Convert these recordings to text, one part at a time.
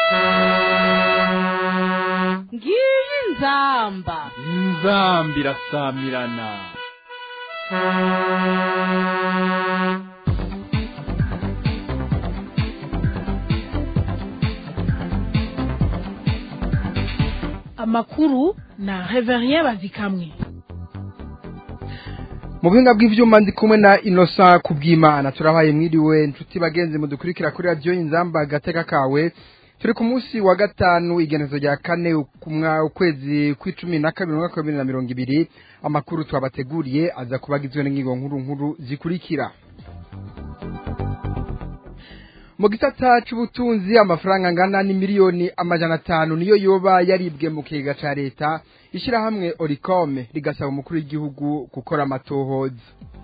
ngiyi inzamba inzambi irasamirana amakuru na reverien bazikamwe mu buhinga bw'ivyuma ndi kumwe na inosa kubwimana turabaye mwiriwe nshuti bagenzi mudukurikira kuri radiyo inzamba gateka kawe turi ku munsi wa gatanu igenezo rya kane kumwa ukwezi kw'icumi na kabiri umwaka wa bibiri na mirongo ibiri amakuru twabateguriye aza kuba agizwe n'ingingo nkuru nkuru zikurikira mu gisata c'ubutunzi amafaranga angana ni miliyoni amajana atanu niyo yoba yaribwe mu kigega ca leta ishirahamwe oricome rigasaba umukuru w'igihugu gukora amatohoza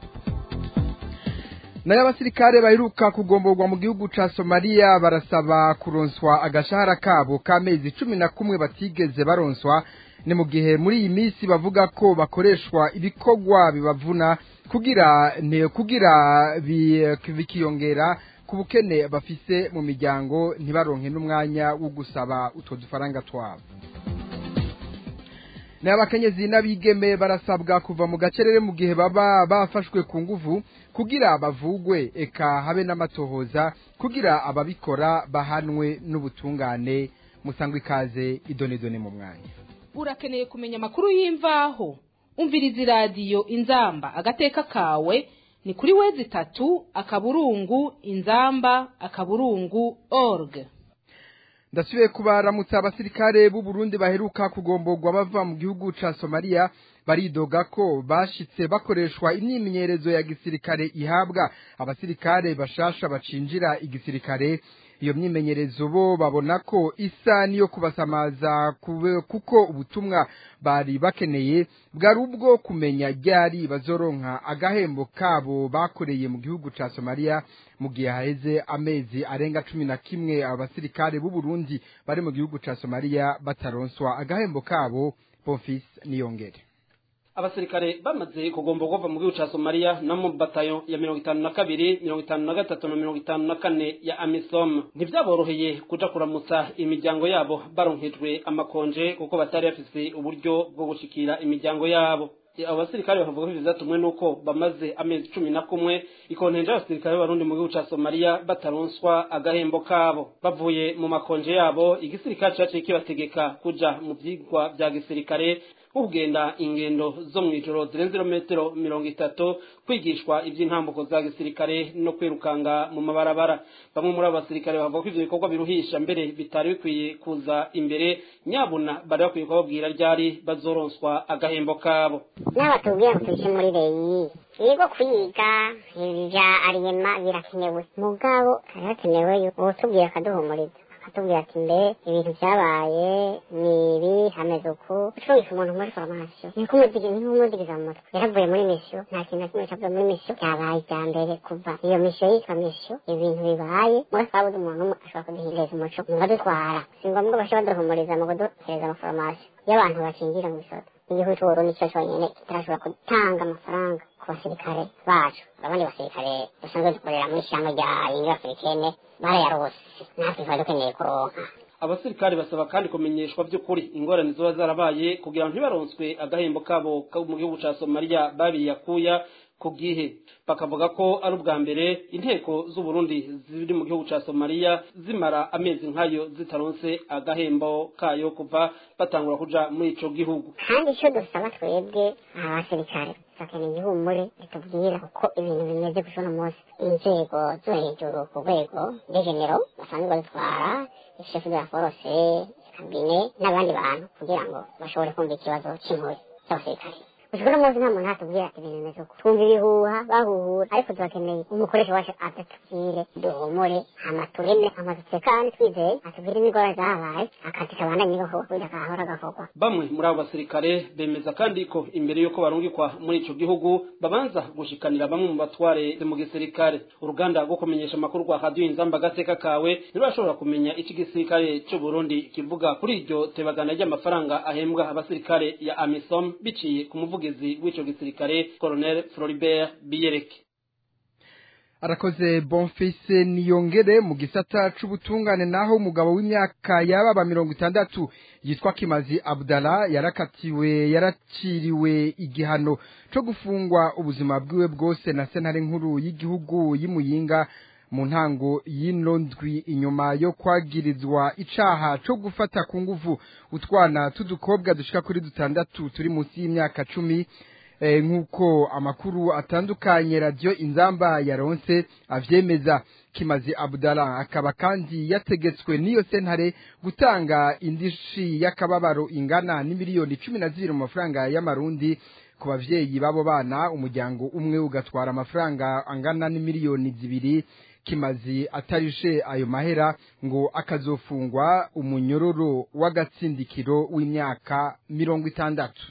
nayo abasirikare baheruka kugomborwa mu gihugu ca somaliya barasaba kuronswa agashahara kabo k'amezi cumi na kumwe batigeze baronswa ni mu gihe muri iyi minsi bavuga ko bakoreshwa ibikorwa bibavuna kugira ne kugira bi- bikiyongera ku bukene bafise mu miryango ntibaronke n'umwanya wo gusaba utwo dufaranga twabo nayo abakenyezi n'abigeme barasabwa kuva mu gacerere mu gihe baba bafashwe ku nguvu kugira bavugwe eka habe n'amatohoza kugira ababikora bahanwe n'ubutungane musangwe ikaze idonedone mu mwanya urakeneye kumenya amakuru y'imvaho umviriza iradiyo inzamba agateka kawe ni kuri wezi itatu akaburungu inzamba akaburungu org ndasubiye kubaramutsa abasirikare b'u Burundi baheruka kugomborwa bava mu gihugu ca Somalia baridoga ko bashitse bakoreshwa imyimenyerezo ya gisirikare ihabwa abasirikare bashasha bacinjira igisirikare iyo myimenyerezo bo babona ko isa niyo kubasamaza kube- kuko ubutumwa bari bakeneye bwari ubwo kumenya ryari bazoronka agahembo kabo bakoreye mu gihugu ca Somalia mu gihe haheze amezi arenga cumi na kimwe abasirikare b'u Burundi bari mu gihugu ca Somalia bataronswa agahembo kabo Bonfils Niyongere abasirikare bamaze kugomba kuva mu gihugu ca somaliya no mu batayo ya mirongo itanu na kabiri mirongo itanu na gatatu na mirongo itanu na kane ya amisom ntivyaboroheye kuja kuramutsa imiryango yabo baronkejwe amakonje kuko batari bafise uburyo bwo gushikira imiryango yabo abo basirikare bakavuga ko ivyo vyatumwe nuko bamaze amezi cumi na kumwe ikontenje y'abasirikare b'abarundi mu gihugu ca somaliya bataronswa agahembo kabo bavuye mu makonje yabo igisirikare caciye kibategeka kuja mu vyigwa vya gisirikare nko kugenda ingendo zo mw'ijoro zirenze ibirometero mirongo itatu kwigishwa ivy'intambuko za gisirikare no kwirukanga mu mabarabara bamwe muri abo basirikare bavuga ko ivyo bikorwa biruhisha mbere bitari bikwiye kuza imbere nyabuna bari bakwiye kubabwira ryari bazoronswa agahembo kabo n'abatubwira ngo tuje muri reyi yego kwiga ibi bya ariyema birakenewe mugabo hari hakenewe ubutubwira akaduhumuriza akatubwira ati mbe ibintu byabaye ni ibi hameze uku ucungisha umuntu muri foromasiyo ni nk'umudigiza mu mutwe yaravuye muri misiyo nta kintu na kimwe cyavuye muri misiyo byabaye ibya mbere kuva iyo misiyo yitwa misiyo ibintu bibaye muri twabuze umuntu umwe ashobora kuduhinduriza umuco mukadutwara si ngombwa bashe baduhumuriza mu kuduhereza amaforomasiyo iyo abantu bakinjira mu isoto igihugu cy'uburundi cyo cyonyine kitarashobora gutanga amafaranga ku basirikare bacu abandi basirikare dusanzwe dukorera muri ishyamba rya yindi afurikene barayarose natwe twari dukeneye kuronka abasirikare basaba kandi kumenyeshwa by'ukuri ingorane ziba zarabaye kugira ngo ntibaronswe agahembo kabo ko mu gihugu ca somaliya babiyakuya ku gihe bakavuga ko ari ubwa mbere inteko z'uburundi ziri mu gihugu ca somaliya zimara amezi nk'ayo zitaronse agahembo kayo kuva batangura kuja muri ico gihugu kandi icyo dusaba twebwe abasirikare dukeneye igihumure ritubwira uko ibintu bimeze gusa uno munsi inzego zo hejuru ku rwego rw'egenero basanzwe badutwara ishefu de la force kabine n'abandi bantu kugira ngo bashobore kumva ikibazo cy'impuzi z'abasirikare gusa uno munsi nta muntu atubwira ati ibintu bimeze uko twumva ibihuha bahuhura ariko turakeneye umukoresha wacu adatubwire duhumure hama tureme hama dutekane twizeye atubwire n'ingorane zahabaye akazi kabandanye gakorwa kugira kahora gakorwa bamwe muri abo basirikare bemeza kandi ko imbere y'uko barungikwa muri ico gihugu babanza gushikanira bamwe mu batware mu gisirikare uruganda rwo kumenyesha amakuru rwa radiyo inzamba agateka kawe ntirurashobora kumenya ico igisirikare c'u burundi kivuga kuri iryo tebagana ry'amafaranga ahembwa abasirikare ya amisom biciye ku muvugizi w'ico gisirikare colonel floribert biyereke arakoze bonfise niyongere mu gisata c'ubutungane naho umugabo w'imyaka yababa mirongo itandatu yitwa kimazi abdala yarakatiwe yaraciriwe igihano co gufungwa ubuzima bwiwe bwose na sentare nkuru y'igihugu y'imuyinga mu ntango y'ino ndwi inyuma yo kwagirizwa icaha co gufata ku nguvu utwana t'udukobwa dushika kuri dutandatu turi munsi y'imyaka cumi nk'uko amakuru atandukanye radiyo inzamba yaronse avyemeza kimazi abudala akaba kandi yategetswe n'iyo sentare gutanga indishi y'akababaro ingana n'imiliyoni cumi na zibiri mu mafaranga y'amarundi ku bavyeyi b'abo bana umuryango umwe ugatwara amafaranga angana n'imiliyoni zibiri kimazi atarishe ayo mahera ngo akazofungwa umunyororo w'agatsindikiro w'imyaka mirongo itandatu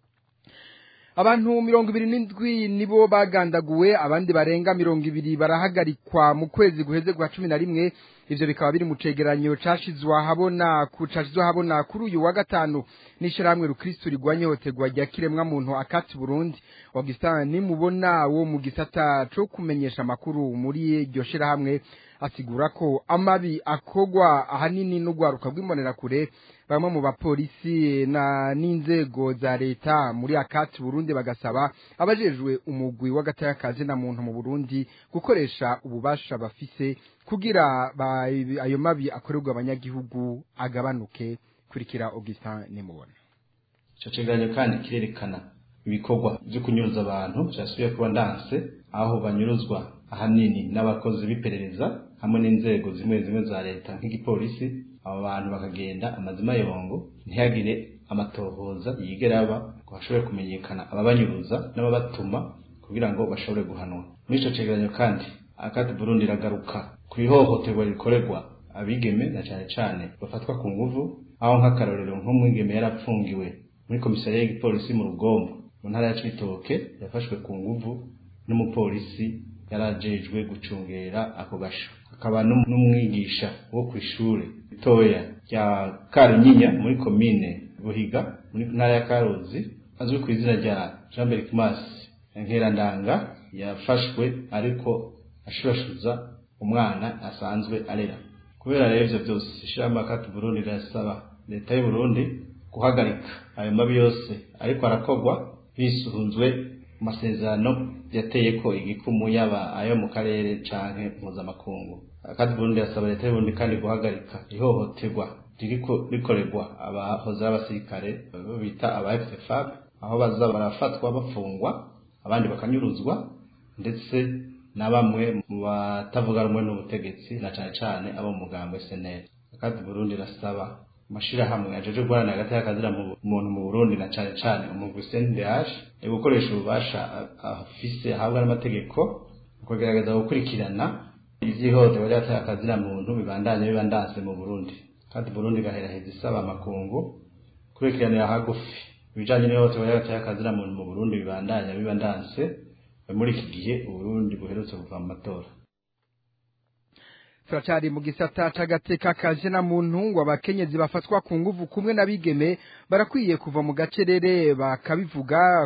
abantu mirongo ibiri n'indwi nibo bagandaguwe abandi barenga mirongo ibiri barahagarikwa mu kwezi guheze kwa cumi na rimwe ivyo bikaba biri mu cegeranyo cashizwa habona cashizwa habona kuri uyu wa gatanu n'ishirahamwe rukristo rigwanya ihohoterwa rya kiremwa muntu akati burundi augustin nimubona wo mu gisata co kumenyesha amakuru muri iryo shirahamwe asigura ko amabi akogwa ahanini n'urwaruka rw'imbonerakure bamwe mu bapolisi na n'inzego za leta muri akati burundi bagasaba abajejwe umugwi w'agatayakazi na muntu mu burundi gukoresha ububasha bafise kugira ayo mabi akorerwa abanyagihugu agabanuke kurikira augustin nimubona ico cegeranyo kandi kirerekana ibikorwa vyo kunyuruza abantu vyasubiye kuba ndanse aho banyuruzwa ahanini n'abakozi b'iperereza hamwe n'inzego zimwe zimwe za leta nk'igipolisi abo bantu bakagenda amazima yongo ntihagire amatohoza yigera aba ngo hashobore kumenyekana ababanyuruza n'ababatuma kugira ngo bashobore guhanwa muri ico cegeranyo kandi akati burundi iragaruka ku ihohoterwa rikorerwa abigeme na cane cane bafatwa ku nguvu aho nk'akarorero nk'umwigeme yarapfungiwe muri komisariya y'igipolisi mu rugombo mu ntara ya cibitoke yafashwe ku nguvu n'umupolisi yarajejwe gucungera ako gasho hakaba n'umwigisha wo kw'ishure ritoya rya Karunyinya muri komine Buhiga muri ntara ya Karuzi azwi ku izina rya Jean Berikmas Nkerandanga yafashwe ariko ashurashuza umwana asanzwe arera kubera rero ivyo byose ishirahamwe akati Burundi rirasaba leta y'u Burundi guhagarika ayo mabi yose ariko arakogwa bisuhunzwe amasezerano yateye ko igikumu yaba ayo mu karere canke mpuzamakungu akati Burundi yasaba leta y'u Burundi kandi guhagarika ihohoterwa ririko rikorerwa abahoze b'abasirikare bita aba FFAB aho baza barafatwa bafungwa abandi bakanyuruzwa ndetse na bamwe mu batavuga rumwe n'ubutegetsi na cane cane abo mu mugambo SNL akati Burundi rasaba amashirahamwe ajeje guharanira hagati y'akazira muntu mu Burundi na cane cane umugwi CNDH gukoresha ububasha afise ahabwa n'amategeko kugerageza gukurikirana ivyihohoterwa ry'agateka akazira muntu bibandanye bibandanse mu Burundi kandi Burundi gaheraheza isaba amakungu kurikiranira hagufi ibijanye n'ihohoterwa ry'agateka akazira muntu mu Burundi bibandanya bibandanse muri iki gihe Uburundi buherutse kuva mu matora turacari mu gisata c'agateka kaje na muntu ngo abakenyezi bafatwa ku nguvu kumwe n'abigeme barakwiye kuva mu gacerere bakabivuga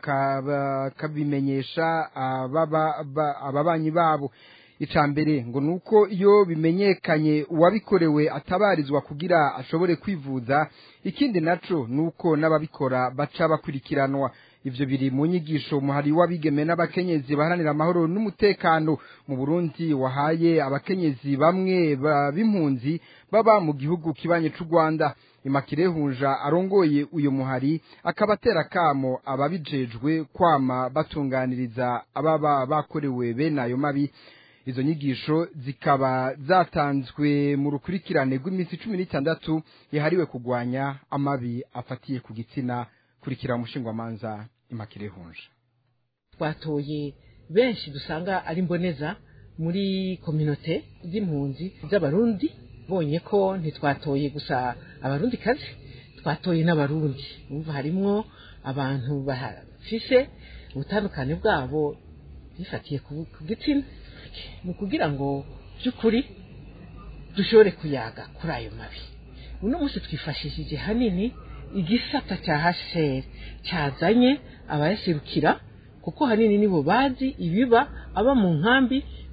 bakabimenyesha ababanyi babo ica mbere ngo nuko iyo bimenyekanye uwabikorewe atabarizwa kugira ashobore kwivuza ikindi naco nuko n'ababikora baca bakurikiranwa ivyo biri mu nyigisho muhari w'abigeme n'abakenyezi baharanira amahoro n'umutekano mu Burundi wahaye abakenyezi bamwe b'impunzi baba mu gihugu kibanye c'u Rwanda Imakire Hunja arongoye uyo muhari akabatera kamo ababijejwe kwama batunganiriza ababa bakorewe bene ayo mabi izo nyigisho zikaba zatanzwe mu rukurikirane rw'iminsi cumi n'itandatu yahariwe kugwanya amabi afatiye ku gitsina kurikira umushingwamanza imakire hunja twatoye benshi dusanga ari mboneza muri kominote z'impunzi z'abarundi bonye ko ntitwatoye gusa abarundi kazi twatoye n'abarundi umva harimwo abantu bafise ubutandukane bwabo bifatiye ku gitsina ni ukugira ngo by'ukuri dushobore kuyaga kuri ayo mabi uno munsi twifashishije hanini igisata cya hasheri cyazanye abayaserukira kuko hanini nibo bazi ibiba aba mu nkambi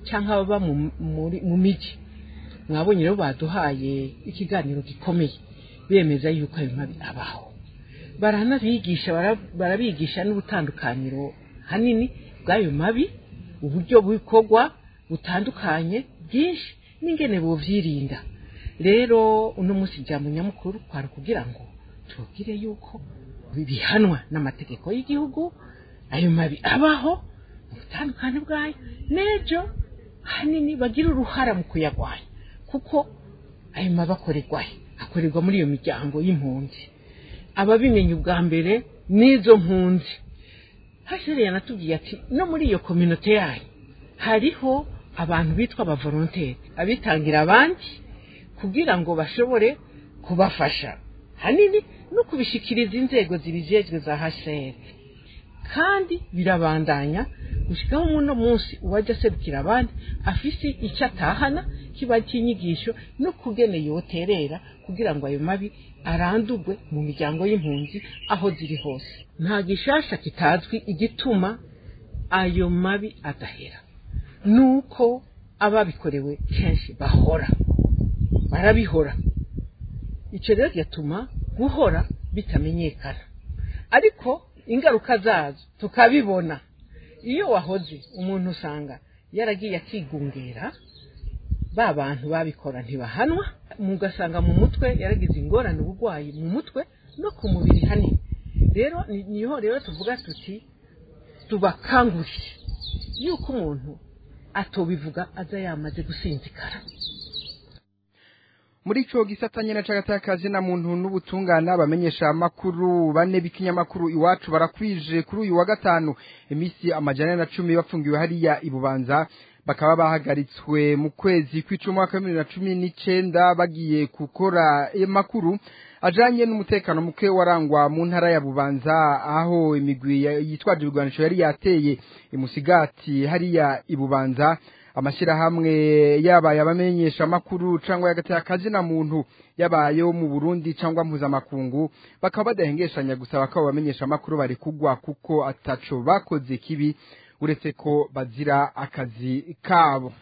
cyangwa ababa mu- muri- mu miji mwabonye rero baduhaye ikiganiro gikomeye bemeza yuko ayo mabi abaho baranabigisha bara- barabigisha n'ubutandukaniro hanini bw'ayo mabi uburyo bukorwa butandukanye bwinshi n'ingene buvyirinda rero uno munsi ijambo nyamukuru kwari kugira ngo tubwire yuko bihanwa n'amategeko y'igihugu ayo mabi abaho mu butandukane bwayo n'ejo hanini bagira uruhara mu kuyagwanya kuko ayo mabi akorerwahe akorerwa muri iyo miryango y'impunzi ababimenya ubwa mbere n'izo mpunzi hashere yanatubwiye ati no muri iyo kominote yanyu hariho abantu bitwa abavolonteri abitangira abandi kugira ngo bashobore kubafasha hanini no kubishikiriza inzego zibijejwe za HCR kandi birabandanya gushikaho muno munsi uwajya aserukira abandi afise icyo atahana kiba cy'inyigisho no kugene yoterera kugira ngo ayo mabi arandurwe mu miryango y'impunzi aho ziri hose nta gishasha kitazwi igituma ayo mabi adahera nuko ababikorewe kenshi bahora barabihora icyo rero gatuma guhora bitamenyekana ariko ingaruka zazo tukabibona iyo wahoze umuntu usanga yaragiye akigungera ba bantu babikora ntibahanwa mugasanga mu mutwe yaragize ingorane uburwayi mu mutwe no ku mubiri hanini rero ni- niho rero tuvuga tuti tubakangurire yuko umuntu atobivuga aza yamaze gusinzikara muri ico gisata nyene c'agatakazi na muntu n'ubutungane abamenyesha amakuru bane b'ikinyamakuru iwacu barakwije kuri uyu wa gatanu imisi amajana na cumi bafungiwe hariya ibubanza bakaba bahagaritswe mu kwezi kw'icumi mwaka wa bibiri na cumi n'icenda bagiye gukora amakuru ajanye n'umutekano muke warangwa mu ntara ya bubanza aho imigwi ya- yitwaje ibigwanisho yari yateye imusigati hariya ibubanza amashyirahamwe yabaye abamenyesha amakuru cyangwa y'agatakazi na muntu yabayeho mu Burundi cyangwa mpuzamakungu bakaba badahengeshanya gusa bakaba bamenyesha amakuru bari kugwa kuko ataco bakoze kibi uretse ko bazira akazi kabo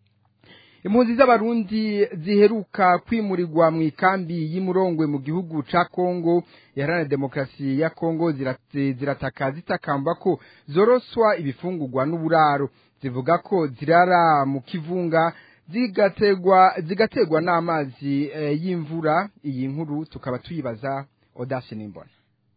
impunzi z'abarundi ziheruka kwimurirwa mu ikambi y'imurongwe mu gihugu ca Kongo iharanira demokarasi ya Kongo zirate- zirataka zitakamba ko zoroswa ibifungurwa n'uburaro zivuga ko zirara mu kivunga zigategwa zigategwa n'amazi eh, y'imvura iyi nkuru tukaba tuyibaza Audace Nimbona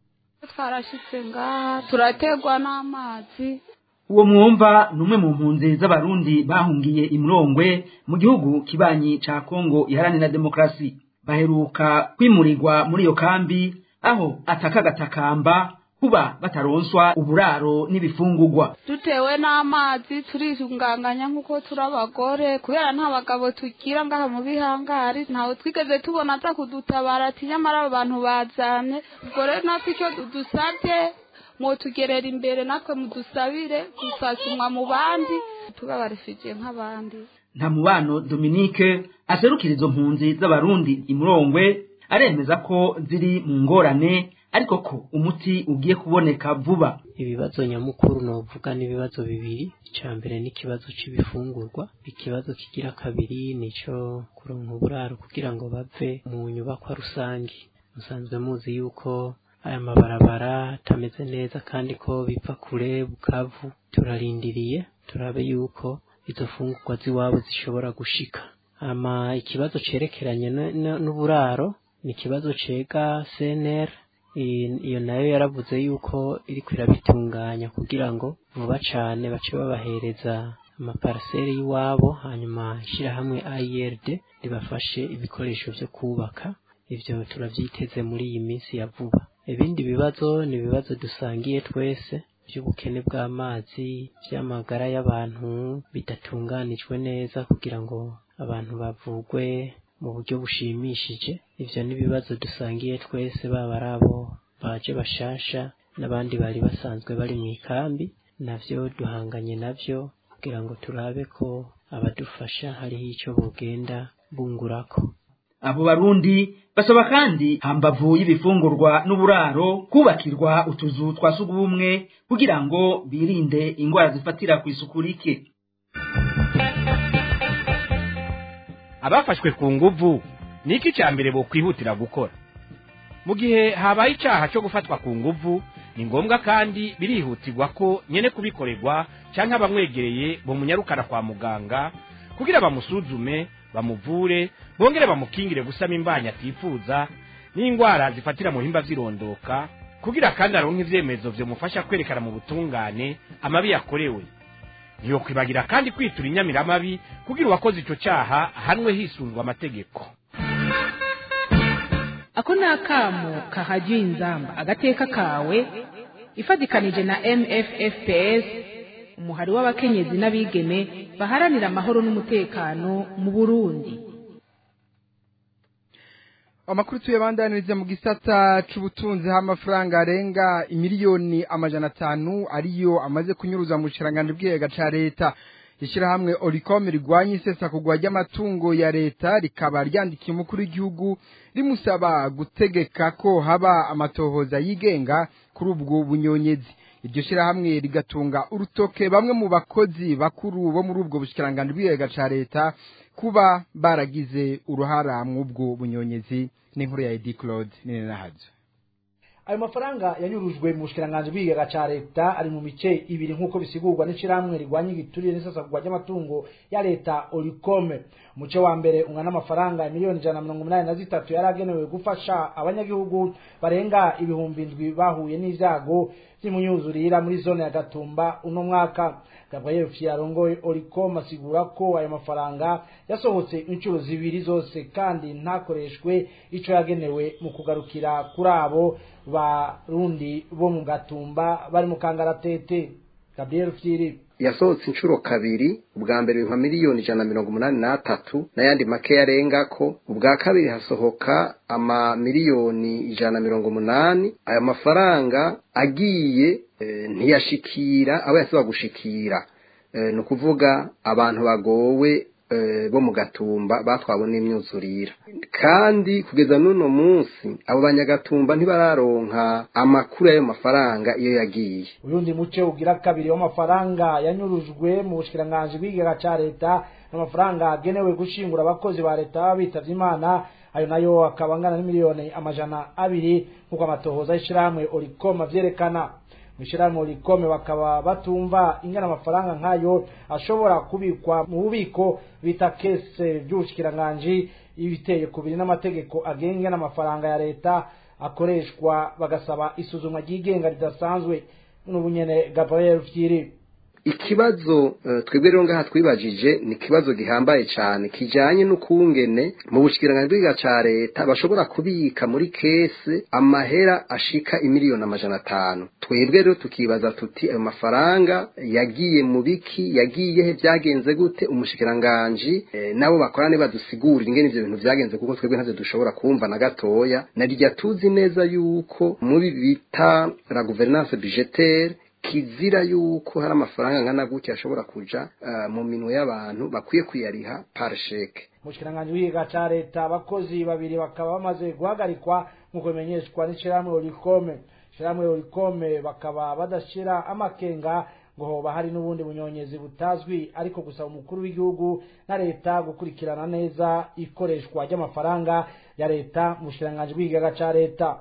twarashitse ngaha turategwa n'amazi uwo mwumva ni umwe mu mpunzi z'abarundi bahungiye imurongwe mu gihugu kibanyi ca kongo iharanira demokarasi baheruka kwimurirwa muri iyo kambi aho ataka agatakamba kuba bataronswa uburaro n'ibifungurwa dutewe n'amazi turisunganganya nk'uko turi abagore kubera nta bagabo tugira ngaha mu bihangari ntawe twigeze tubona aza kudutabara ati nyamara abo bantu bazamye ubwo rero natwe icyo dusabye mwotugerera imbere natwe mudusabire dusasumwa mu bandi tuba barefije nk'abandi nta mubano dominique aserukira izo mpunzi z'abarundi imurongwe aremeza ko ziri mu ngorane ariko ko umuti ugiye kuboneka vuba ibibazo nyamukuru novuga n'ibibazo bibiri icya mbere ni ikibazo c'ibifungurwa ikibazo kigira kabiri nico kuronka uburaro kugira ngo bave mu nyubakwa rusange musanzwe muzi yuko aya mabarabara atameze neza kandi ko bipfa kure bukavu turarindiriye turabe yuko izo fungurwa z'iwabo zishobora gushika ama ikibazo cerekeranye n- n- n'uburaro ni ikibazo cega CNR iyi- iyo nayo yaravuze yuko iriko irabitunganya kugira ngo vuba cane bace babahereza amaparaseri y'iwabo hanyuma ishirahamwe IRD ribafashe ibikoresho vyo kubaka ivyo turavyiteze muri iyi minsi ya vuba ibindi bibazo ni ibibazo dusangiye twese by'ubukene bw'amazi by'amagara y'abantu bidatunganijwe neza kugira ngo abantu bavugwe mu buryo bushimishije ivyo ni ibibazo dusangiye twese baba ari abo baje bashasha n'abandi bari basanzwe bari mu ikambi navyo duhanganye navyo kugira ngo turabe ko abadufasha hariho ico bogenda bungurako abo barundi basaba kandi hambavu y'ibifungurwa n'uburaro kubakirwa utuzu twa sugumwe kugira ngo birinde ingwara zifatira ku isuku rike abafashwe ku nguvu ni iki cya mbere bokwihutira gukora mu gihe habaye icyaha cyo gufatwa ku nguvu ni ngombwa kandi birihutirwa ko nyene kubikorerwa cyangwa abamwegereye bamunyarukana kwa muganga kugira bamusuzume bamuvure bongere bamukingire gusama imbanyi atifuza n'indwara zifatira mu bihimba vy'irondoka kugira kandi aronke ivyemezo vyomufasha kwerekana mu butungane amabi yakorewe ntiyokwibagira kandi kwitura inyamiramabi kugira uwakoze ico caha ahanwe hisunzwe amategeko ako ni akamo kahajyiye inzamba agateka kawe ifatikanije na mffps umuhari w'abakenyezi n'abigeme baharanira amahoro n'umutekano mu burundi amakuru tuyabandaniriza mu gisata c'ubutunzi h'amafaranga arenga imiliyoni amajana atanu ariyo amaze kunyuruza mu kirangantego bw'igega ca leta ishyirahamwe oricom rigwanya isesakugwa ry'amatungo ya leta rikaba ryandikiye umukuru w'igihugu rimusaba gutegeka ko haba amatohoza yigenga kuri ubwo bunyonyezi iryo shyirahamwe rigatunga urutoke bamwe mu bakozi bakuru bo muri ubwo bushikiranganji bw'igega ca leta kuba baragize uruhara mw'ubwo bunyonyezi n'inkuru ya edi claude nini nahazo ayo mafaranga yanyurujwe mu bushikiranganje bw'igega ca leta ari mu mice ibiri nk'uko bisigurwa n'ishirahamwe rigwanya igiturire n'isesagurwa ry'amatungo ya leta orikome umuce wa mbere ungana amafaranga miliyoni ijana na mirongo umunani na zitatu yari agenewe gufasha abanyagihugu barenga ibihumbi ndwi bahuye n'ivyago vy'imunyuzurira muri zone ya gatumba uno mwaka gabriel fiyarongoye oricom asigura ko ayo mafaranga yasohotse inshuro zibiri zose kandi ntakoreshwe ico yagenewe mu kugarukira kuri abo barundi bo mu gatumba bari mu kangaratete gabriel fyiri yasohotse inshuro kabiri ubwa mbere nka miliyoni ijana na mirongo umunani n'atatu n'ayandi make yarengako ubwa kabiri hasohoka ama miliyoni ijana na mirongo umunani ayo mafaranga agiye e, ntiyashikira abo yasaba gushikira e, ni ukuvuga abantu bagowe bo mu gatumba batwawe n'imyuzurira kandi kugeza n'uno munsi abo banyagatumba ntibararonka amakuru y'ayo mafaranga iyo yagiye uyundi muce ugira kabiri w'amafaranga yanyurujwe mu bushikiranganje bw'igega ca leta n'amafaranga agenewe gushingura abakozi ba leta baba bitavye imana ayo nayo akaba angana n'imiliyoni amajana abiri nk'uko amatohoza y'ishirahamwe orikoma vyerekana mwishirahamwe rikome bakaba batumva ingana amafaranga nk'ayo ashobora kubikwa mu bubiko bita kese by'ubushikiranganji ibiteye kubiri n'amategeko agenga n'amafaranga ya leta akoreshwa bagasaba isuzumwa ryigenga ridasanzwe n'ubunyene Gabriel Fyiri ikibazo twebwe rero ngaha twibajije ni ikibazo gihambaye cyane kijanye n'ukungene mu bushikiranganje bw'iga ca leta bashobora kubika muri kese amahera ashika imiliyoni amajana atanu twebwe rero tukibaza tuti ayo mafaranga yagiye mu biki yagiye he byagenze gute umushikiranganji e, nabo bakorane badusigurira ingene ivyo bintu vyagenze kuko twebwe ntavyo dushobora kumva na gatoya narirya tuzi neza yuko muri bita la gouvernance budgetaire kizira yuko hari amafaranga ngana gutya ashobora kuja uh, mu minwe y'abantu bakwiye kuyariha par cheque mushikiranganje w'igiga ca leta abakozi babiri bakaba bamaze guhagarikwa nk'uko bimenyeshwa n'ishirahamwe orikome ishirahamwe orikome bakaba badashira amakenga ngo hoba hari n'ubundi bunyonyezi butazwi ariko gusaba umukuru w'igihugu na leta gukurikirana neza ikoreshwa ry'amafaranga ya leta mu bushikiranganje bw'igiga ca leta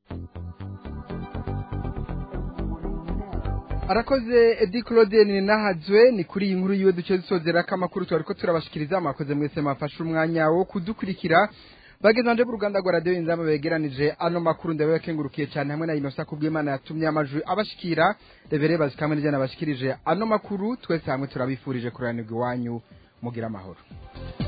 arakoze edi claude ni nahazwe ni kuri iyi nkuru yiwe duce dusozera ko amakuru twari ko turabashikiriza mwakoze mwese mwafashe umwanya wo kudukurikira bagezanje b'uruganda rwa radiyo inzamba begeranije ano makuru ndabakengurukiye cyane hamwe na inosa kubw'imana yatumye amajwi abashikira rebere bazikamwe n'ijana bashikirije ano makuru twese hamwe turabifurije kuranirwa iwanyu mugira amahoro